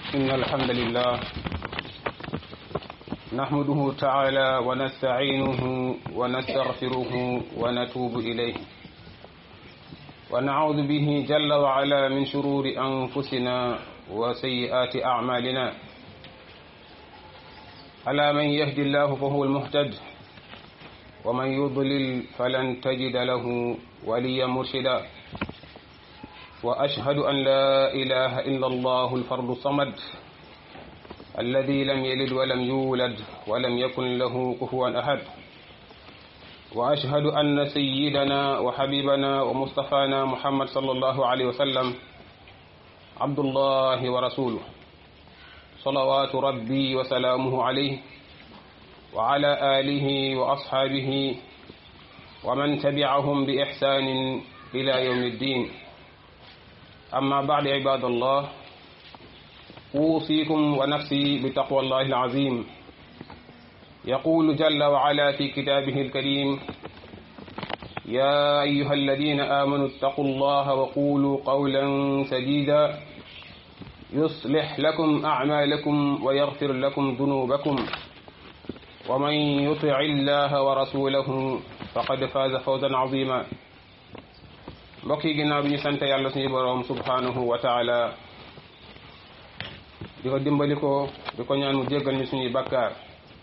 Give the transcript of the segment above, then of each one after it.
إن الحمد لله نحمده تعالى ونستعينه ونستغفره ونتوب إليه ونعوذ به جل وعلا من شرور أنفسنا وسيئات أعمالنا على من يهدي الله فهو المهتد ومن يضلل فلن تجد له وليا مرشدا وأشهد أن لا إله إلا الله الفرد الصمد الذي لم يلد ولم يولد ولم يكن له كفوا أحد وأشهد أن سيدنا وحبيبنا ومصطفانا محمد صلى الله عليه وسلم عبد الله ورسوله صلوات ربي وسلامه عليه وعلى آله وأصحابه ومن تبعهم بإحسان إلى يوم الدين أما بعد عباد الله أوصيكم ونفسي بتقوى الله العظيم يقول جل وعلا في كتابه الكريم يا أيها الذين آمنوا اتقوا الله وقولوا قولا سديدا يصلح لكم أعمالكم ويغفر لكم ذنوبكم ومن يطع الله ورسوله فقد فاز فوزا عظيما mbokk yi ginnaaw bi ñu sant yàlla suñu boroom subhanahu wa taala di ko dimbali ko di ko ñaan mu jéggal ñu suñuy bakkaar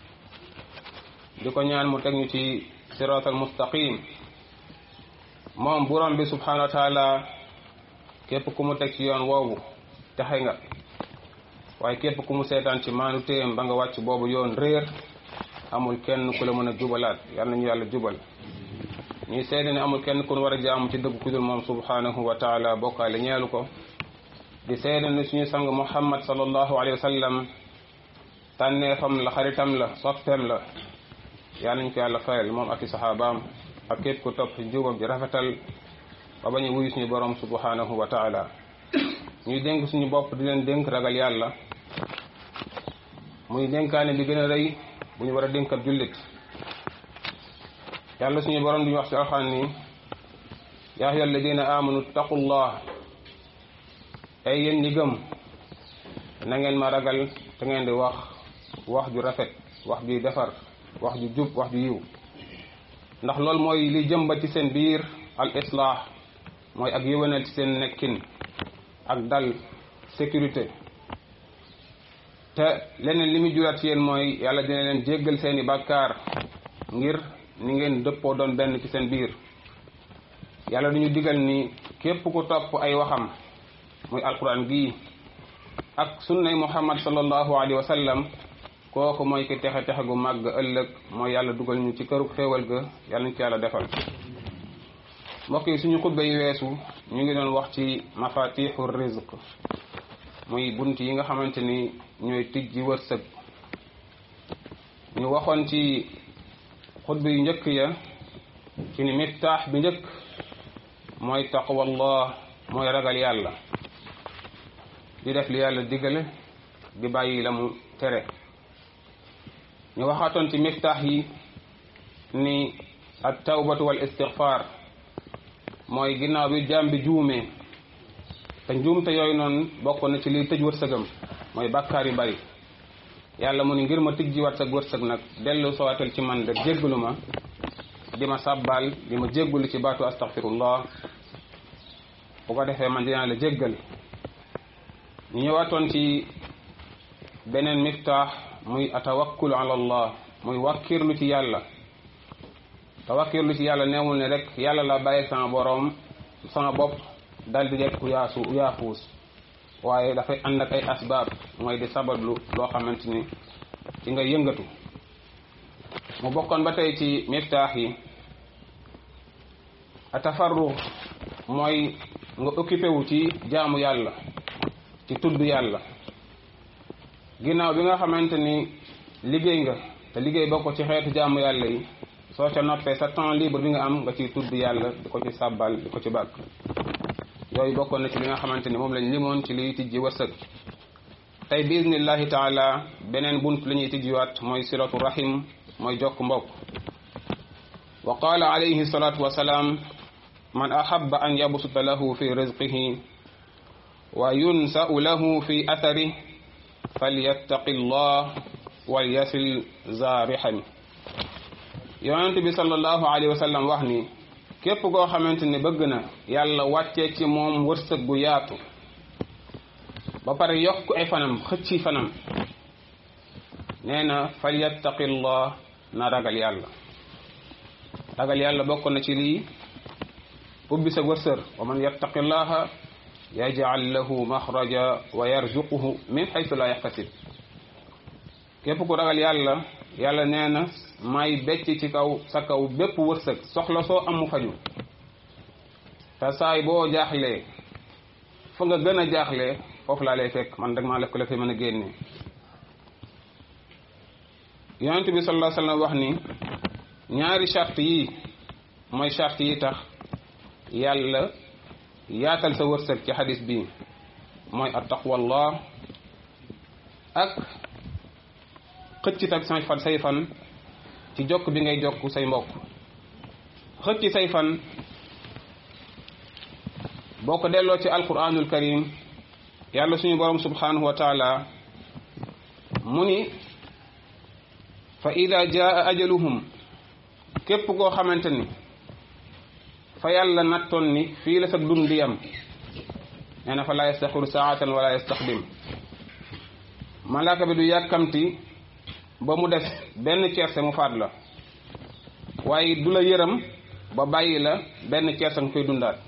di ko ñaan mu teg ñu ci siraatal mustaqim moom borom bi subhanahu wa taala képp ku mu teg ci yoon woowu texe nga waaye képp ku mu seetaan ci maanu téem ba nga wàcc boobu yoon réer amul kenn ku la mën a jubalaat yal nañu yàlla jubal ñuy seede ne amul kenn ku war a jaamu ci dëgg ku dul moom subhanahu wa taala bokkaale ñeelu ko di seede ne suñu sang muhammad sallallahu alayhi wa sallam tànneefam la xaritam la soppeem la yal nañ ko yàlla fayal moom ak i saxaabaam ak képp ku topp njubam ji rafetal ba bañu wuyu suñu borom subhanahu wa taala ñuy dénk suñu bopp di leen dénk ragal yàlla muy dénkaane bi gën a rëy bu ñu war a dénk ab jullit yàlla suñu borom duñu wax ci alxaan ni yaa ayyuha alladina amanu taqullah ay yéen ñi gëm na ngeen ma ragal te ngeen di wax wax ju rafet wax juy defar wax ju jub wax ju yiw ndax loolu mooy li jëmba ci seen biir al islah mooy ak yëwénal ci seen nekkin ak dal sécurité te leneen li muy juraat ci yéen mooy yàlla dina leen jéggal seeni bàkkaar ngir ni ngeen dëppoo doon benn ci seen biir yàlla duñu digal ni képp ku topp ay waxam muy alquran gii ak sunnay muhammad sallallahu alayhi wa sallam kooku mooy ki texe texe gu màgg ëllëg mooy yàlla dugal ñu ci këru xéewal ga yàlla ñu ci yàlla defal mbokk yi suñu xutba yi weesu ñu ngi doon wax ci mafatixu rizq muy bunt yi nga xamante ni ñooy tijji wërsëg ñu waxoon ci xutba yu njëkk ya ci ni miftaax bi njëkk mooy taqwallah mooy ragal yàlla di def li yàlla digale di bàyyi la mu tere ñu waxaatoon ci miftaax yi ni at tawbatu wal istigfaar mooy ginnaaw bi jaam bi juumee te njuumte yooyu noonu bokk na ci liy tëj wërsëgam mooy bàkkaar yu bari yàlla mu ni ngir ma tijji wat sag wërsëg nag dellu soowatal ci man rek jéggalu ma di ma sàbbaal di ma jéggalu ci baatu astaghfirullah bu ko defee man dinaa la jéggal ñu ñëwaatoon ci beneen miftaax muy atawakkul ala allah muy wàkkirlu ci yàlla tawakkirlu ci yàlla neewul ne rek yàlla la bàyyi sama boroom sama bopp dal di dekk yaasu yaafuus waaye dafay ànd ak ay asbaab mooy di sabablu loo xamante ni ci nga yëngatu mu bokkoon ba tey ci miftaax yi atafarru mooy nga occupé wu ci jaamu yàlla ci tudd yàlla ginnaaw bi nga xamante ni liggéey nga te liggéey bokk ci xeetu jaamu yàlla yi soo ca noppee sa temps libre bi nga am nga ciy tudd yàlla di ko ci sàbbal di ko ci bàkk yooyu bokkoon na ci li nga xamante ni moom lañ limoon ci liy tijji wërsëg tey biiznillahi taala beneen bunt la ñuy tijjiwaat mooy silatu rahim mooy jokk mbokk wa qaala alayhi salatu wasalaam man ahaba an yabsuta lahu fi rizqihi wa yunsa'u lahu fi athari falyattaqi llah wal yasil za rihami yonent bi sallallahu alayhi wa sallam wax ni képp koo xamante ne bëgg na yàlla wàccee ci moom wërsëg gu yaatu ba pare yokk ay fanam xëcci fanam nee na falyattaqillah na ragal yàlla ragal yàlla bokk na ci lii ubbi sa wërsër wa man yattaqillaha yaj'al lahu maxraja wa yarzuquhu min xaytu la yaxtasib képp ku ragal yàlla yàlla nee na may becc ci kaw sa kaw bépp wërsëg soxla soo am mu faju te saay boo jaaxlee fa nga gën a jaaxlee foofu laa lay fekk man dag maa lef ko la fi mën a génne yonent bi sallallahu alayhi wasallam wax ni ñaari charte yi mooy charte yi tax yàlla yaatal sa wërsëg ci xadis bi mooy at taqwallah ak xëcc tak say fan say fan ci jokk bi ngay jokk say mbokk xëcc say fan boo ko delloo ci alquranul karim yàlla suñu borom subhanahu wa taala mu ni fa ida jaa ajaluhum képp koo xamante ni fa yàlla nattoon ni fii la sa dund di yam nee na fa laa yastaxiru saatan wala yastaxdim malaaka bi du yàkkamti ba mu des benn ceerse mu faat la waaye du la yërëm ba bàyyi la benn ceerse nga koy dundaat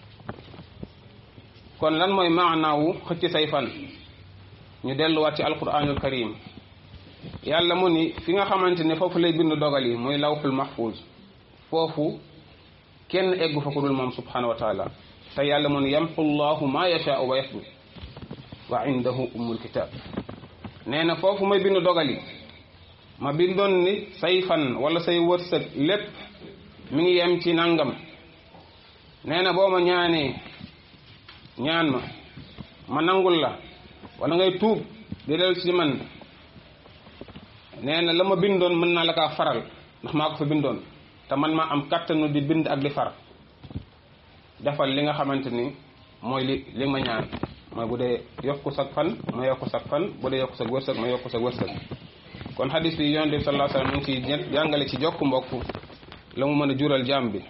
kon lan mooy maanaawu xëcc say fan ñu delluwaat ci alquranul karim yàlla mu ni fi nga xamante ne foofu lay bind dogal yi muy lawxul mahfuz foofu kenn eggu fa ku dul moom subhanahu wa taala te yàlla mu ni yamxu llahu ma yashaau wa yasbut wa indahu ummul kitab nee na foofu may bind dogal yi ma bindoon ni say fan wala say wërsëg lépp mi ngi yem ci nangam nee na boo ma ñaanee ñaan ma ma nangul la wala ngay tuub di del ci man nee na la ma bindoon mën naa la kaa faral ndax maa ko fa bindoon te man maa am kattanu di bind ak di far defal li nga xamante ni mooy li li ma ñaan mooy bu dee yokku sag fan ma yokku sag fan bu dee yokku sag wërsëg ma yokku sag wërsëg kon xadis bi yonent bi sallallahu alayhi wasallam mu ngi ciy jàngale ci jokk mbokk la mu mën a jural jaam bi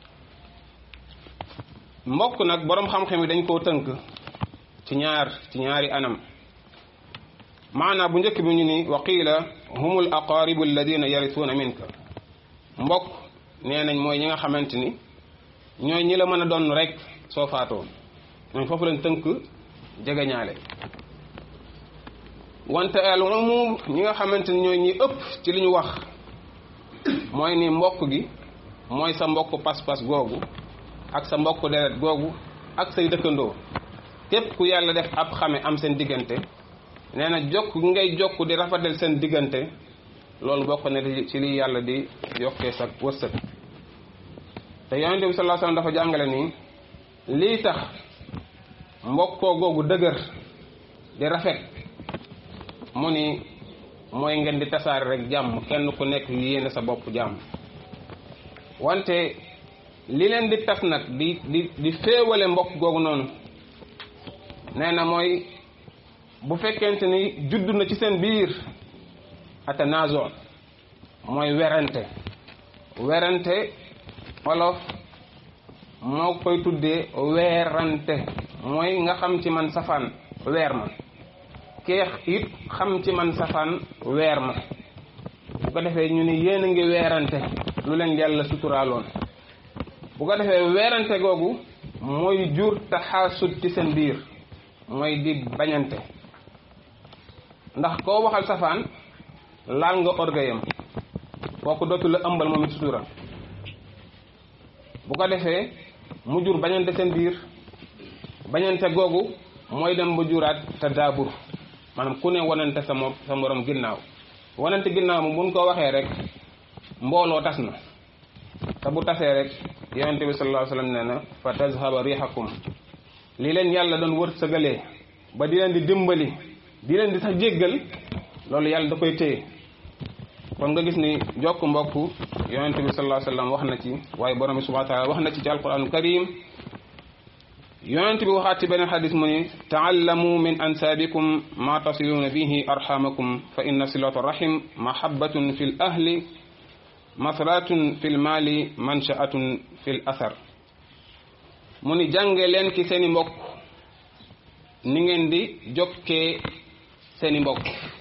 mbokk nag boroom xam-xam yi dañ koo tënk ci ñaar ci ñaari anam maanaa bu njëkk bi ñu ni wa qiila humul aqaaribu alladina yarisuuna minka mbokk nee nañ mooy ñi nga xamante ni ñooy ñi la mën a doon rek soo faatoo ñooñ foofu lañ tënk jegeñaale wante al umum ñi nga xamante ni ñooy ñi ëpp ci li ñu wax mooy ni mbokk gi mooy sa mbokk pas-pas googu ak sa mbokk deret googu ak say dëkkandoo képp ku yàlla def ab xame am seen diggante nee na jokk ngay jokk di rafetal seen diggante loolu bokk na ci li yàlla di yokkee sa wërsëg te yonente bi sallallahu alayhi wasallam dafa jàngale ni lii tax mbokkoo googu dëgër di rafet mu ni mooy ngeen di tasaare rek jàmm kenn ku nekk yéene sa bopp jàmm wante li leen di tas nag di di di féewale mbokk googu noonu nee na mooy bu fekkente ni judd na ci seen biir atanazo mooy werante werante wolof moo koy tuddee weerante mooy nga xam ci man safaan weer ma keex it xam ci man safaan weer ma bu ko defee ñu ni yéen a ngi weerante lu leen yàlla suturaaloon bu ko defee weerante googu mooy jur taxaasut ci seen biir mooy di bañante ndax koo waxal safaan laal nga orgayam kooku dootu la ëmbal moom it sutura bu ko defee mu jur bañante seen biir bañante googu mooy dem ba juraat te daabur maanaam ku ne wanante sa mo sa morom ginnaaw wanante ginnaaw moom buñ ko waxee rek mbooloo tas na te bu tasee rek yonente bi sallallahu alayhi wasallam nee na fa tazhaba rihakum li leen yàlla doon wër sëgalee ba di leen di dimbali di leen di sax jéggal loolu yàlla da koy téye kon nga gis ni jokk mbokk yonente bi sallallahu alayhi wasallam wax na ci waaye borom bi subhanahu wa ta'ala wax na ci ci alquranul karim yonent bi waxaat ci beneen xadis mu ni taallamu min ansaabikum ma tasiluuna bihi arxamakum fa inna silata rahim mahabbatun fi l ahli masratun fi l maali manshaatun fi l athar mu ni jànge leen ci seeni mbokk ni ngeen di jokkee seeni mbokk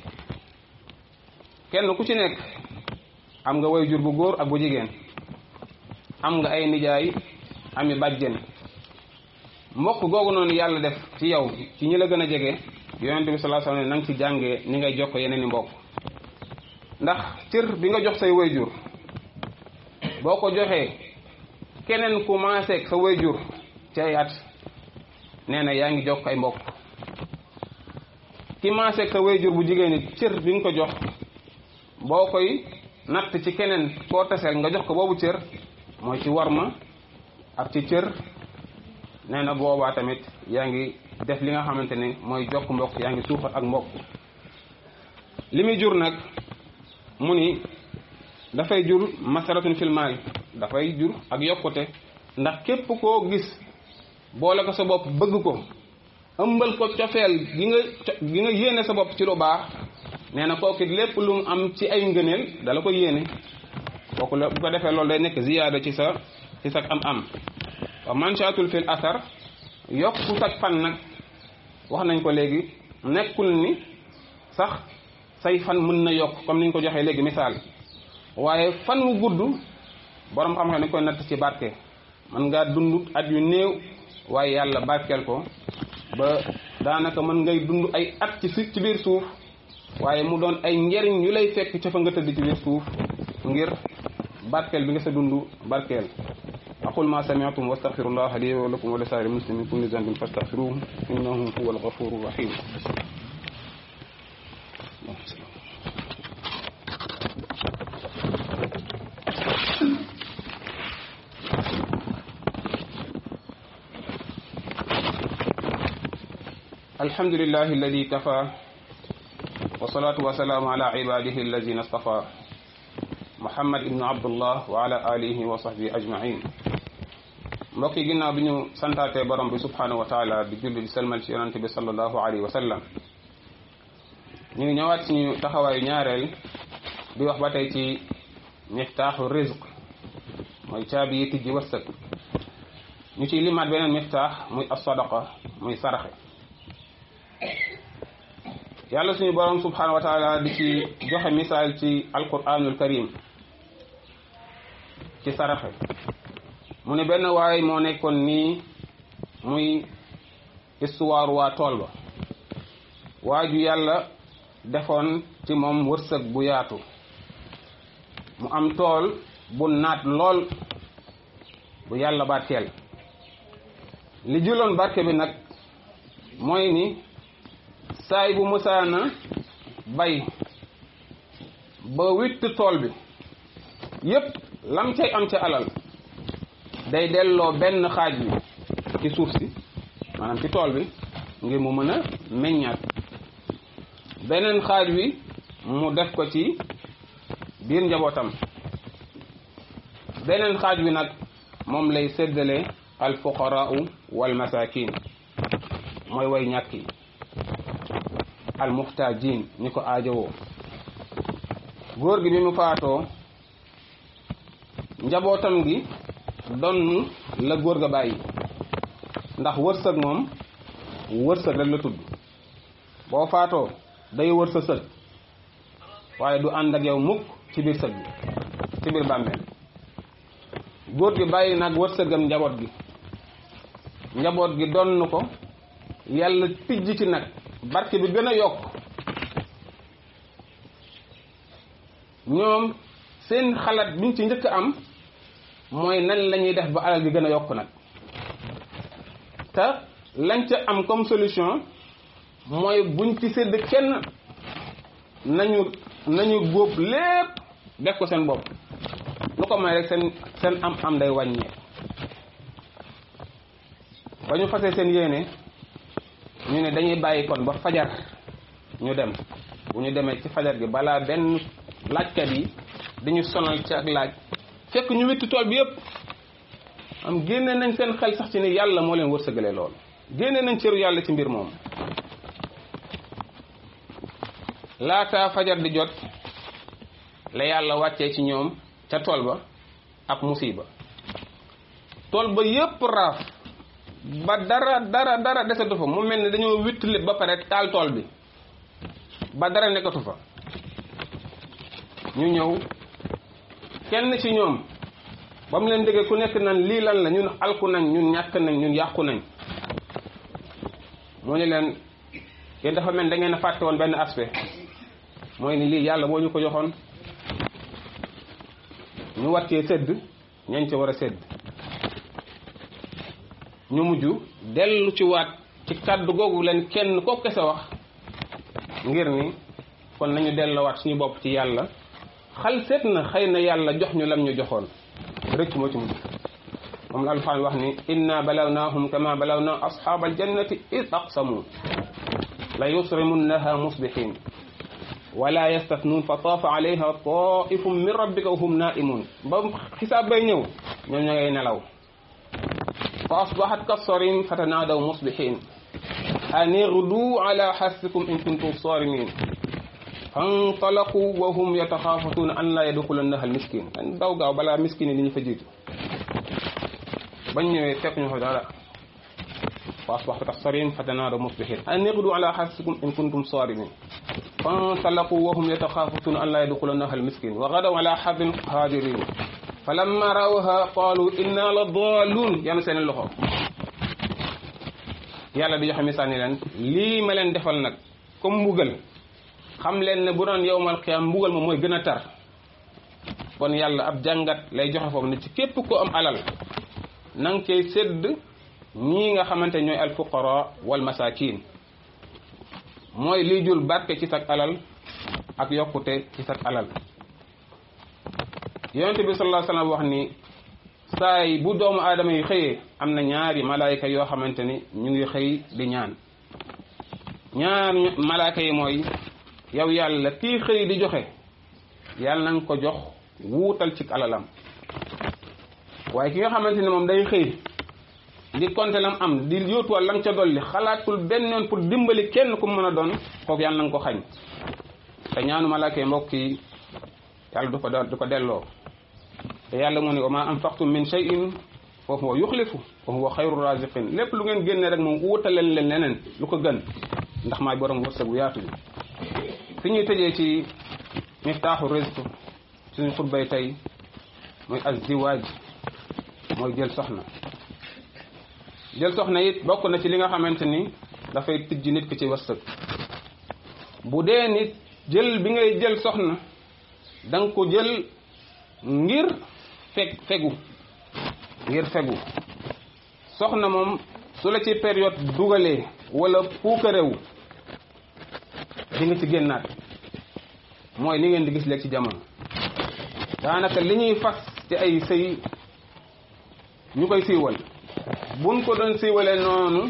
kenn ku ci nekk am nga way jur bu góor ak bu jigéen am nga ay nijaay ami bàjjen mbokk googu noonu yàlla def ci yow ci ñi la gën a jege yonente bi sallallahu alayhi wasallam na nga ci jàngee ni ngay jokk yeneen i mbokk ndax cër bi nga jox say wayjur boo ko joxee keneen ku maaseeg sa wayjur ci ay at nee na yaa ngi jokk ay mbokk ki maaseeg sa wayjur bu jigéen it cër bi nga ko jox boo koy natt ci keneen koo taseel nga jox ko boobu cër mooy ci warma ak ci cër nee na boobaa tamit yaa ngi def li nga xamante ne mooy jokk mbokk yaa ngi suuxat ak mbokk li muy jur nag mu ni dafay jur masaratun fil maal dafay jur ak yokkute ndax képp koo gis boole ko sa bopp bëgg ko ëmbal ko cofeel gi nga gi nga yéene sa bopp ci lu baax nee na kooku lépp lu mu am ci ay ngëneel dala ko yéene kooku la bu ko defee loolu day nekk ziyaada ci sa ci sa am am wa manshaatul fil asar yokku sag fan nag wax nañ ko léegi nekkul ni sax say fan mën na yokk comme niñ ko joxee léegi misaal waaye fan wu gudd borom xam-xam ne koy natt ci barke mën ngaa dund at yu néew waaye yàlla barkeel ko ba daanaka mën ngay dund ay at ci ci biir suuf waaye mu doon ay njariñ yu lay fekk ca fa nga tëdd ci biir suuf ngir barkeel bi nga sa dund barkeel aqul ma sami'tum wastaghfirullah li wa lakum wa li sa'iril muslimin min kulli dhanbin fastaghfiruhu innahu huwal ghafurur rahim الحمد لله الذي كفى والصلاة والسلام على عباده الذين اصطفى محمد بن عبد الله وعلى آله وصحبه أجمعين mbokk yi ginnaaw bi ñu santaatee borom bi subhanahu wa taala di julli di selmal ci yonante bi sallallahu alayhi wa sallam ñu ngi ñëwaat suñu taxawaayu ñaareel di wax ba tey ci miftaaxu rizq mooy caabi yi tijji wërsëg ñu ciy limaat beneen miftaax muy as-sadaqa muy saraxe yàlla suñu borom subhanahu wa taala di ci joxe misaal ci alquranul karim ci saraxe mu ne benn waay moo nekkoon nii muy histoire waa tool ba waa ju yàlla defoon ci moom wërsëg bu yaatu mu am tool bu naat lool bu yàlla barkeel li jëloon barke bi nag mooy ni saay bu musaana bay ba witt tool bi yépp lam cay am ca alal day delloo benn xaaj bi ci suuf si maanaam ci tool bi ngir mu mën a meññaat beneen xaaj wi mu def ko ci biir njabootam beneen xaaj wi nag moom lay séddale al fuqaraau wal masakin mooy way ñàkk yi al muxtaajin ñi ko aajowoo góor gi bi mu faatoo njabootam gi donn la góor ga bàyyi ndax wërsëg moom wërsëg rek la tudd boo faatoo day wër sa sëg waaye du ànd ak yow mukk ci biir sëg bi ci biir bàmmeel góor gi bàyyi nag wërsëgam njaboot gi njaboot gi donn ko yàlla tijj ci nag barke bi gën a yokk ñoom seen xalaat biñ ci njëkk am mooy nan la ñuy def ba alal gi gën a yokk nag te lañ ca am comme solution mooy buñ ci sédd kenn nañu nañu góob lépp def ko seen bopp lu ko may rek seen seen am am day wàññee ba ñu fasee seen yéene ñu ne dañuy bàyyi kon ba fajar ñu dem bu ñu demee ci fajar gi balaa benn laajkat yi dañu sonal ci ak laaj fekk ñu witti tool bi yëpp am génne nañ seen xel sax ci ni yàlla moo leen wërsëgalee loolu génne nañ cëru yàlla ci mbir moom laata fajar di jot la yàlla wàccee ci ñoom ca tool ba ab musiba tool ba yépp raaf ba dara dara dara desatu fa mu mel ni dañoo wittali ba pare taal tool bi ba dara nekkatu fa ñu ñëw kenn ci ñoom ba mu leen déggee ku nekk nan lii lan la ñun alku nañ ñun ñàkk nañ ñun yàqu nañ moo ñu leen yéen dafa mel da ngeen a fàtte woon benn aspect mooy ni lii yàlla moo ñu ko joxoon ñu war cee sëdd ñañ ca war a sëdd ñu mujj dellu ci waat ci kàddu googu leen kenn ko kese wax ngir ni kon nañu delloowaat suñu bopp ci yàlla xal seet na xëy na yàlla jox ñu lam ñu joxoon rëcc moo ci mujj moom la alxuraan wax ni inna balawnaahum kama balawna ashaaba aljannati id aqsamu la yusrimunnaha musbihin wala yastatnuun fa taafa alayha taifum min rabbika wa hum naimun ba xisaab bay ñëw ñoom ña ngay nelaw fa asbahat kassarin fatanaadaw musbihin an igdu ala xarsikum in kuntum sarimin fantalaqu wa hum yataxaafatuuna an laa yadxulannaha almiskin dañ daw gaaw balaa miskin yi li ñu fa jiitu bañ ñëwee fekk ñu fa dara fa asbaxtu kassarin fatanaadaw musbihin an igdu ala xarsikum in kuntum sarimin fantalaqu wa hum yataxaafatuuna an laa yadxulannaha almiskin wa gadaw ala xardin qaadirin falamma rawha qaalu inna la daaluun yanu seen loxo yàlla di joxe misaal ni leen lii ma leen defal nag comme mbugal xam leen ne bu doon yowmal qiyaam mbugal ma mooy gën a tar kon yàlla ab jàngat lay joxe foofu ne ci képp ko am alal na nga koy sédd ñii nga xamante ñooy alfuqara wal masakin mooy liy jul barke ci sag alal ak yokkute ci sag alal yonente bi sallallahu alayhi wasallam wax ni saay bu doomu aadama yi xëyee am na ñaari malaayka yoo xamante ni ñu ngi xëy di ñaan ñaar malaayka yi mooy yow yàlla kii xëy di joxe yàlla na nga ko jox wuutal ci alalam waaye ki nga xamante ni moom day xëy di compter lam am di yóotuwal lam ca dolli xalaatul benn yoon pour dimbali kenn ku mën a doon kooku yàlla na nga ko xañ te ñaanu malaayka yi mbokk yi yàlla du ko du ko delloo te yàlla mu ne wa ma anfaqtum min shay'in fa huwa yuxlifu wa huwa xayru raziqin lépp lu ngeen génne rek moom wutaleen leen leneen lu ko gën ndax maay borom wërsëg bu yaatu bi fi ñuy tëjee ci miftaaxu rizq suñu xutbay tey mooy azziwaaj mooy jël soxna jël soxna it bokk na ci li nga xamante ni dafay tijj nit ki ci wërsëg bu dee nit jël bi ngay jël soxna da nga ko jël ngir feg fegu ngir fegu soxna moom su la ci période dugalee wala puukarewu di nga ci génnaat mooy li ngeen di gis léegi ci jamono daanaka li ñuy fas ci ay sëy ñu koy siiwal buñ ko doon siiwalee noonu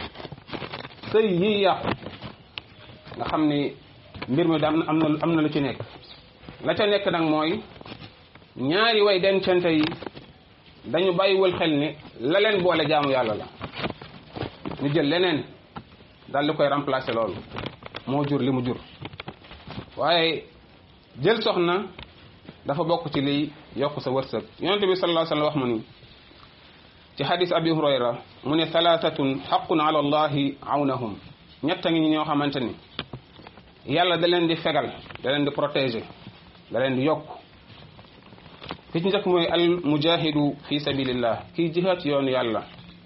sëy yi yàqu nga xam ni mbir mi dam am na am na lu ci nekk la ca nekk nag mooy ñaari way dencante yi dañu bàyyiwul xel ni la leen boole jaamu yàlla la ñu jël leneen daal di koy remplacer loolu moo jur li mu jur waaye jël soxna dafa bokk ci liy yokk sa wërsëg yonente bi sallallahu alayhi wa sallam wax mu ni ci hadis abi hurayra mu ne thalathatun xaqun ala allahi awnahum ñett a ngi ñoo xamante ni yàlla da leen di fegal da leen di protéger da leen di yokk ki ci njëkk mooy al mujahidu fi sabilillah kii jihaat ci yoonu yàlla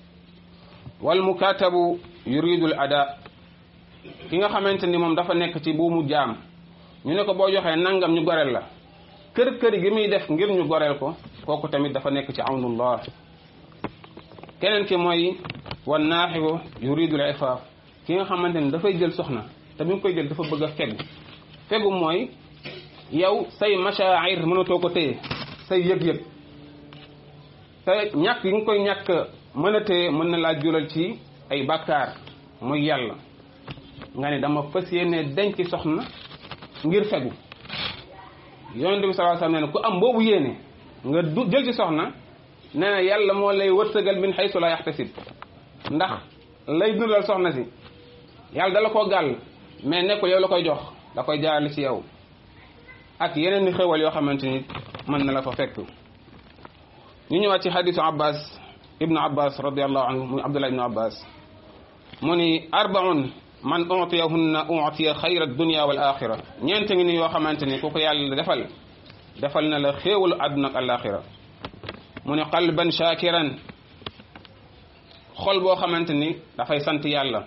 wal mukatabu yuridu al ada ki nga xamante ni moom dafa nekk ci buumu jaam ñu ne ko boo joxee nangam ñu goreel la kër kër gi muy def ngir ñu goreel ko kooku tamit dafa nekk ci awnullah keneen ki mooy wan naaxibu yuridu al ifaaf ki nga xamante ni dafay jël soxna te bi nga koy jël dafa bëgg a fegu fegu mooy yow say mashaa'ir mënatoo ko téye say yëg-yëg te ñàkk yi nga koy ñàkk mën a téye mën na laa jural ci ay bàkkaar muy yàlla nga ne dama fas yéene denc soxna ngir fegu yonente bi sallallahu alayhi wasallam ne ku am boobu yéene nga du jël ci soxna nee na yàlla moo lay wërsëgal min xaysu la yaxtasib ndax lay dundal soxna si yàlla dala koo gàll mais nekkul yow la koy jox da koy jaarale ci yow ak yeneen ni xewal yoo xamante ni mën na la fa fekk ñu ñëwaat ci xadisu abbas ibnu abbas radiallahu anhu muy abdullah ibnu abbas mu ni arbaun man utiyahunna utiya xayra dunia wal axira ñeent ngi ni yoo xamante ni ku ko yàlla defal defal na la xéewalu àdduna ak alaxira mu ni qalban shakiran xol boo xamante ni dafay sant yàlla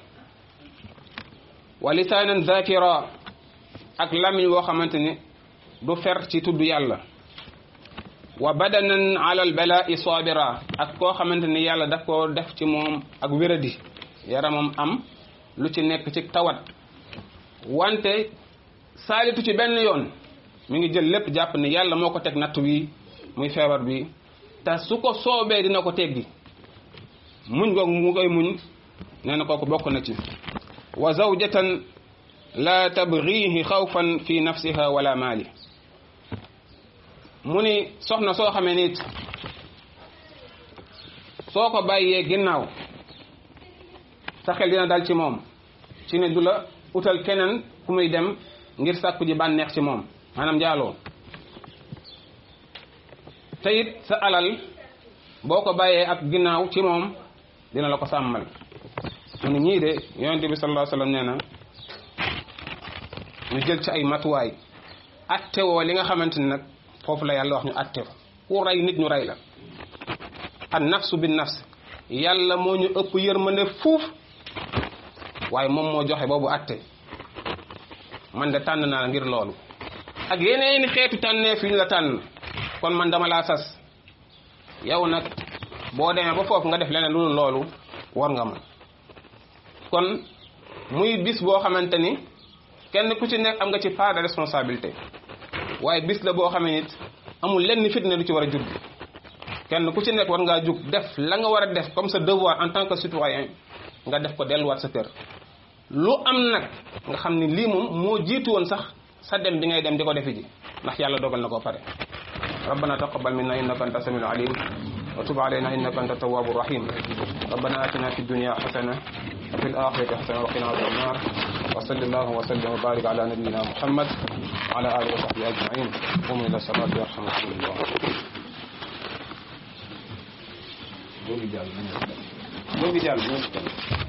wa lisaanan zakira ak lamiñ boo xamante ni du fer ci tudd yàlla wa badanan ala al balaa'i sabira ak koo xamante ni yàlla daf koo def ci moom ak wéradi yaramam am lu ci nekk ci tawat wante saalitu ci benn yoon mi ngi jël lépp jàpp ni yàlla moo ko teg natt wi muy feebar bi te su ko soobee dina ko teggi muñ googu mu koy muñ nee na kooku bokk na ci wa zawjatan la tabghihi xawfan fi nafsiha wala maali mu ni soxna soo xamee nit soo ko bàyyee ginnaaw sa xel dina dal ci moom ci ne du la utal keneen ku muy dem ngir sàkku ji bànneex ci moom maanaam njaaloo te it sa alal boo ko bàyyee ak ginnaaw ci moom dina la ko sàmmal mu ne ñii de yonente bi sallallahu alayhi wasallam nee na ñu jël ci ay matuwaay attewoo li nga xamante ni nag foofu la yàlla wax ñu attew ku rey nit ñu rey la an nafsu bin nafs yàlla moo ñu ëpp yërmande fuuf waaye moom moo joxe boobu atte man de tànn naa ngir loolu ak yeneeni xeetu tànnee fi ñu la tànn kon man dama laa sas yow nag boo demee ba foofu nga def leneen lu loolu war nga man kon muy bis boo xamante ni kenn ku ci nekk am nga ci part de responsabilité waaye bis la boo xamee nit amul lenn fitna lu ci war a jur kenn ku ci nekk war ngaa jug def la nga war a def comme sa devoir en tant que citoyen nga def ko delluwaat sa kër lu am nag nga xam ni lii moom moo jiitu woon sax sa dem bi ngay dem di ko defi ji ndax yàlla dogal na ko pare ربنا تقبل منا انك انت السميع العليم وتب علينا انك انت التواب الرحيم ربنا اتنا في الدنيا حسنه وفي الاخره حسنه وقنا عذاب النار وصل الله وسلم وبارك على نبينا محمد وعلى اله وصحبه اجمعين قوموا الى الصلاه يرحمكم الله Boobu jàll boobu jàll